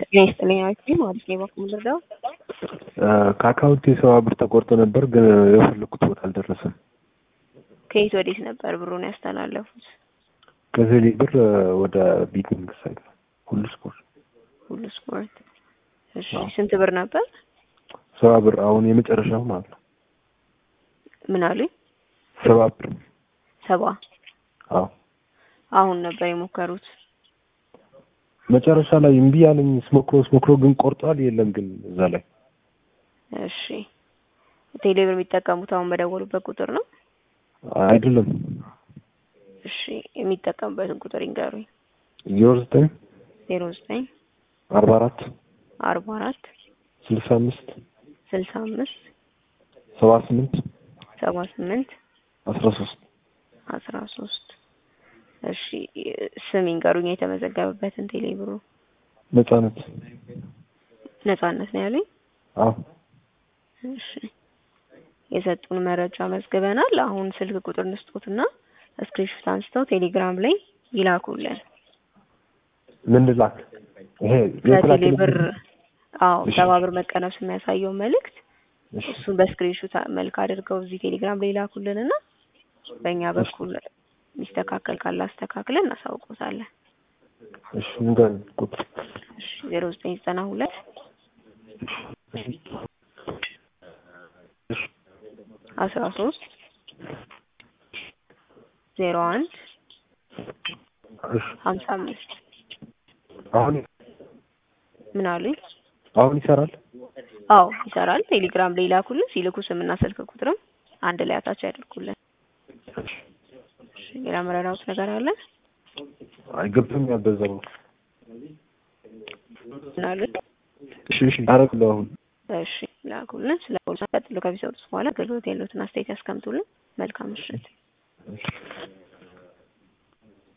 ጤና ይስጥልኝ አክቲ ማለት ነው። ባኩም ልርዳው ከአካውንት የሰባ ብር ተቆርጦ ነበር፣ ግን የፈለኩት ቦታ አልደረሰም። ከየት ወዴት ነበር ብሩን ያስተላለፉት? ከዘሌ ብር ወደ ቢቲንግ ሳይት ነው። ሁሉ ስፖርት ሁሉ ስፖርት። እሺ ስንት ብር ነበር? ሰባ ብር። አሁን የመጨረሻው ማለት ነው። ምን አሉኝ? ሰባ ብር። ሰባ አዎ አሁን ነበር የሞከሩት። መጨረሻ ላይ እምቢ ያለኝ ስሞክሮ ስሞክሮ ግን ቆርጧል። የለም ግን እዛ ላይ እሺ ቴሌብር የሚጠቀሙት አሁን በደወሉበት ቁጥር ነው? አይደለም። እሺ የሚጠቀሙበትን ቁጥር ይንገሩኝ። ዜሮ ዘጠኝ ዜሮ ዘጠኝ አርባ አራት አርባ አራት ስልሳ አምስት ስልሳ አምስት ሰባ ስምንት ሰባ ስምንት አስራ ሶስት አስራ ሶስት እሺ ስም ይንገሩኝ የተመዘገበበትን ቴሌብሩ። ነጻነት። ነጻነት ነው ያሉኝ? አዎ እሺ የሰጡን መረጃ መዝግበናል። አሁን ስልክ ቁጥር ንስጦትና ስክሪንሾት አንስተው ቴሌግራም ላይ ይላኩልን። ምን ልላክ? ይሄ ከቴሌ ብር አዎ ሰባ ብር መቀነሱ የሚያሳየው መልእክት እሱን በስክሪንሾት መልክ አድርገው እዚህ ቴሌግራም ላይ ይላኩልንና በእኛ በኩል የሚስተካከል ካለ አስተካክለን እናሳውቆታለን። እሺ ንገር ቁጥር እሺ ዜሮ ዘጠኝ ዘጠና ሁለት አስራ ሶስት ዜሮ አንድ ሀምሳ አምስት አሁን ምን አሉኝ? አሁን ይሰራል? አዎ ይሰራል። ቴሌግራም ላይ ይላኩልን። ሲልኩ ስምና ስልክ ቁጥርም አንድ ላይ አታች ያደርጉልን። እሺ ሌላ መረዳት ነገር አለ? አይገብም ያበዛው ምን አሉኝ? እሺ እሺ አረግለው አሁን እሺ ላኩልን። ስለ ቀጥሎ ከሚሰጡት በኋላ አገልግሎት ያሉትን አስተያየት ያስቀምጡልን። መልካም ምሽት።